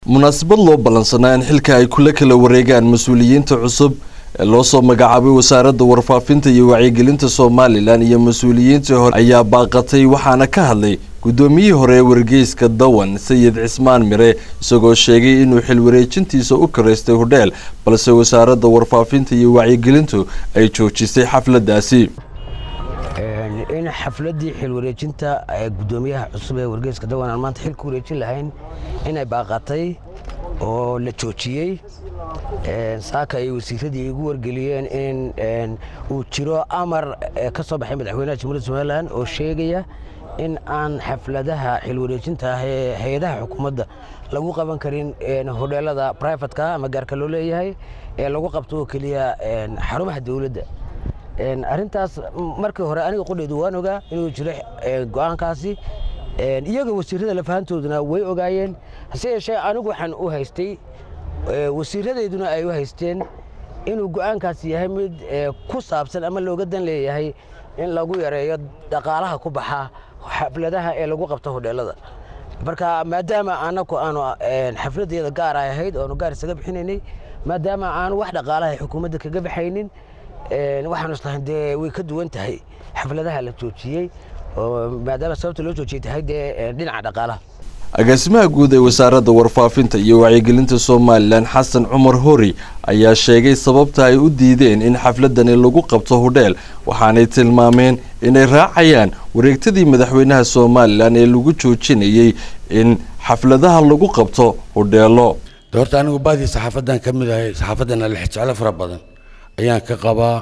munaasabad loo ballansanaa in xilka ay kula kala wareegaan mas-uuliyiinta cusub ee loo soo magacaabay wasaaradda warfaafinta iyo wacyigelinta somalilan iyo mas-uuliyiintii hore ayaa baaqatay waxaana ka hadlay guddoomiyihii hore ee wargeyska dawan sayid cismaan mire isagoo sheegay inuu xil wareejintiisa u karaystay hodheel balse wasaaradda warfaafinta iyo wacyigelintu ay joojisay xafladdaasi in xafladdii xil wareejinta guddoomiyaha cusub ee wargeyska dawan aan maanta xil ku wareejin lahayn inay baaqatay oo la joojiyey saaka ay wasiiradii igu wargeliyeen in uu jiro amar ka soo baxay madaxweynaha jamhuuriyadda somalilan oo sheegaya in aan xafladaha xil wareejinta ah ee hay-adaha xukuumadda lagu qaban karin hodheelada brivatka ama gaarka loo leeyahay ee lagu qabto oo keliya xarumaha dowladda arrintaas markii hore aniga qudheedu waan ogaa inuu jiro go'aankaasi iyaga wasiirada lafahantooduna way ogaayeen hase yeeshee anigu waxaan u haystay wasiiradeyduna ay u haysteen inuu go'aankaasi yahay mid ku saabsan ama looga dan leeyahay in lagu yareeyo dhaqaalaha ku baxa xafladaha ee lagu qabto hodheelada marka maadaama anaku aanu xafladeeda gaar ay ahayd oanu gaar isaga bixinaynay maadaama aanu wax dhaqaalaha xukuumadda kaga baxaynin waxaanu islahayn dee way ka duwan tahay xafladaha la joojiyey maadaama sababta loo joojiyey tahay dee dhinaca dhaqaalaha agaasimaha guud ee wasaaradda warfaafinta iyo wacyigelinta somalilan xasan cumar hori ayaa sheegay sababta ay u diideen in xafladani lagu qabto hodheel waxaanay tilmaameen inay raacayaan wareegtadii madaxweynaha somalilan ee lagu joojinayey in xafladaha lagu qabto hodheelo horta anigu baadii saxaafadan ka mid ahay saxaafaddana lexjeclo fara badan ayaan ka qabaa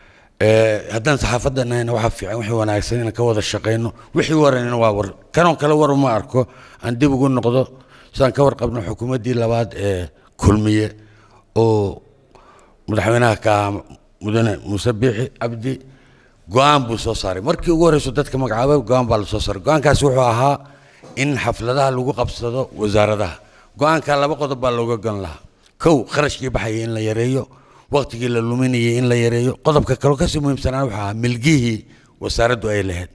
haddaan saxaafadda nahayna waxaa fiican wixii wanaagsan inaan ka wada shaqayno wixii waranina waa war kanoo kale war uma arko aan dib ugu noqdo sidaan ka warqabno xukuumaddii labaad ee kulmiye oo madaxweynaha ka ahaa mudane muuse biixi cabdi go-aan buu soo saaray markii ugu horreyso dadka magacaabay go-aan baa la soo saaray go-aankaasi wuxuu ahaa in xafladaha lagu qabsado wasaaradaha go-aanka laba qodob baa looga gon lahaa kow kharashkii baxaya in la yareeyo waktigii la luminayay in la yareeyo qodobka kaloo kasii muhiimsanaa wuxuu ahaa milgihii wasaaraddu ay lahayd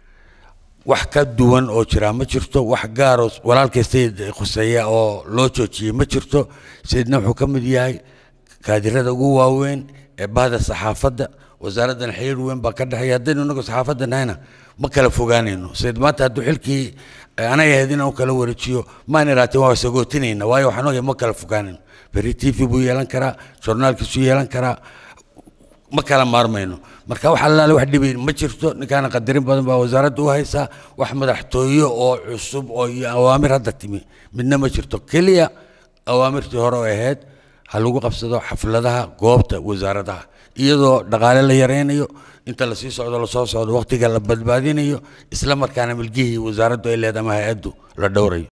wax ka duwan oo jiraa ma jirto wax gaaroo walaalkay sayid khuseeya oo loo joojiyey ma jirto sayidna wuxuu ka mid yahay kaadirada ugu waaweyn ee bahda saxaafadda wasaaraddan xiriir weyn baa ka dhexeeya haddaynu inagu saxaafadda nahayna ma kala fogaanayno sayid maanta hadduu xilkii anay ahayd inaan u kala wareejiyo maan iraateen waa sagootinayna waayo waxaan ogahay ma kala fogaanayno berri t v buu yeelan karaa journaalkiisu yeelan karaa ma kala maarmayno marka wax allaale wax dhibayn ma jirto ninkaana qadarin badan baa wasaaradda u haysaa wax madaxtooye oo cusub oo iyo awaamir hadda timi midna ma jirto keliya awaamirtii hore oo ahayd ha lagu qabsado xafladaha goobta wasaaradaha iyadoo dhaqaale la yaraynayo inta lasii socdo lasoo socdo waqtiga la badbaadinayo isla markaana milgihii wasaaraddu ay leedahay ama hay-addu la dhowrayo